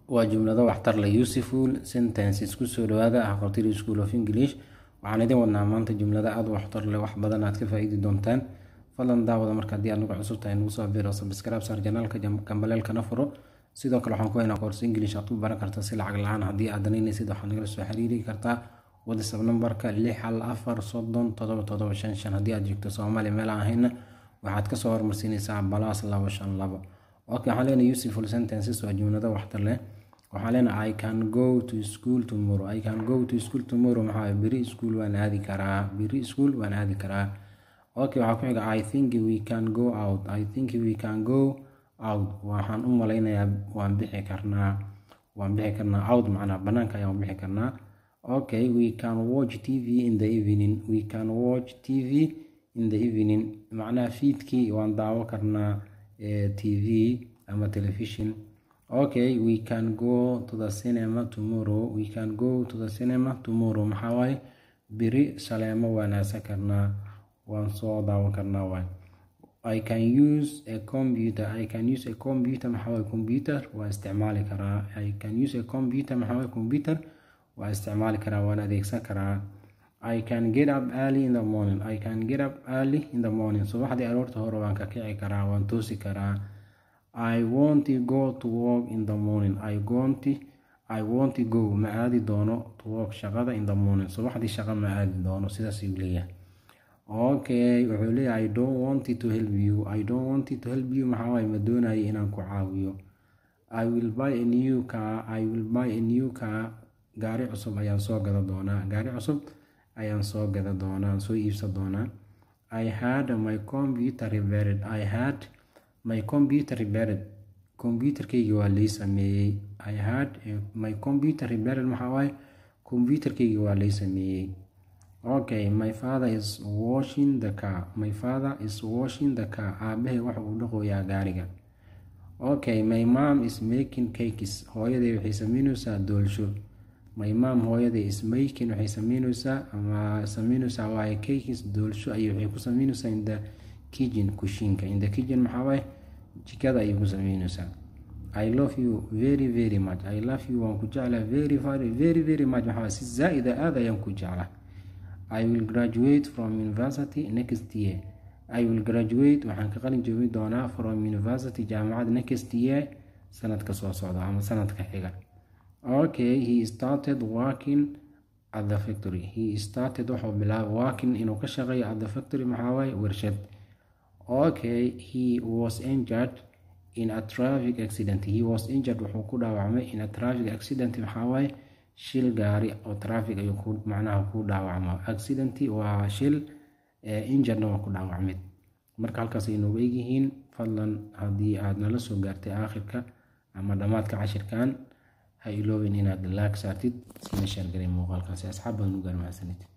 waa jumlado waxtar leh useful sentences kusoo dhawaada ah qotiri school of english waxaan idin wadnaa maanta jumlada aada u waxtar leh wax badan aad ka faa-iidi doontaan fadlan daawada marka haddii aad nagu cusub tahay nagu soo biro subscribe saar janaalka gambaleelkana furo sidoo kale waxaan ku haynaa koorsi english aad ku baran karta si lacag la-aan haddii aad danaynaysid waxaad nagala soo xiriiri kartaa whatsapp nambarka lix hal afar soddon todoba todoba shan shan haddii aad joogto soomaaliya meel aan ahayna waxaad kasoo hormarsiinaysaa balaas labo shan labo ok waxaan leenahay useful sentences waa jumlado waxtar leh waxaan leenahay i can go to school tomorrow i can go to school tomorrow maxaa beri school waan aadi karaa beri school waan aadi karaa ok waxaa ku xiga i think we can go out i think we can go out waxaan u malaynayaa waan bixi karnaa waan bixi karnaa out macnaa banaanka ayaan bixi karnaa okay we can watch tv in the evening we can watch tv in the evening macnaha fiidkii waan daawo karnaa tv ama television okay we can go to the cinema tomorrow we can go to the cinema tomorrow maxaa waaye beri shaleemo wanaagsan karnaa waan soo daawan karnaa waay i can use a computer i can use a computer maxaa waaye computer waa isticmaali karaa i can use a computer maxaa waaye computer waa isticmaali karaa waan adeegsan karaa i can get up early in the morning i can get up early in the morning subaxdii aroorta hore waan ka kici karaa waan toosi karaa i want to go to work in the morning i want i want to go ma aadi doono to work shaqada in the morning subaxdii shaqa ma aadi doono sidaas ayuu leeyahay okay wuxuu leeyahay i don't want to help you i don't want to help you maxaa waaye ma doonayo inaan ku caawiyo i will buy a new car i will buy a new car gaari cusub ayaan soo gada doonaa gaari cusub ayaan soo gada doonaa soo iibsan doonaa i had my computer repaired i had my computer repaired computerkayga waa lay sameeyey i had my computer repaired maxaa waaye computerkayga waa lay sameeyey okay my father is washing the car my father is washing the car aabahay waxa uu dhaqoyaa gaariga okay my mom is making cakes hooyaday waxay sameyneysaa doolsho my mom hooyaday is making waxay sameyneysaa ama sameyneysaa waaye cakes doolsho ayay waxay ku sameyneysaa in the kitchen kushiinka in the kitchen maxaa waaye jikada ayay ku sameyneysaa i love you very very much i love you waan ku jeclaa very very very very much maxaa si zaa-ida aada ayaan ku jeclaa i will graduate from university next year i will graduate waxaan ka qalin joogi doonaa from university jaamacad next year sanadka soo socda ama sanadka xiga okay he started working at the factory he started wuxuu bilaabay working inuu ka shaqeeyo at the factory maxaa waaye warshad okay he was injured in a traffic accident he was injured wuxuu ku dhaawacmay in a traffic accident maxaa waaye shil gaari oo traffic ayuu ku macnaha ku dhaawacma accident waa shil injuredna waa ku dhaawacmid marka halkaas ay noogu egyihiin fadlan haddii aad nala soo gaartay aakhirka ama dhammaadka cashirkan ha iloobin inaad laag saartid sina sheergalay muuqaalkaasi asxaab badan u gaarmahadsanid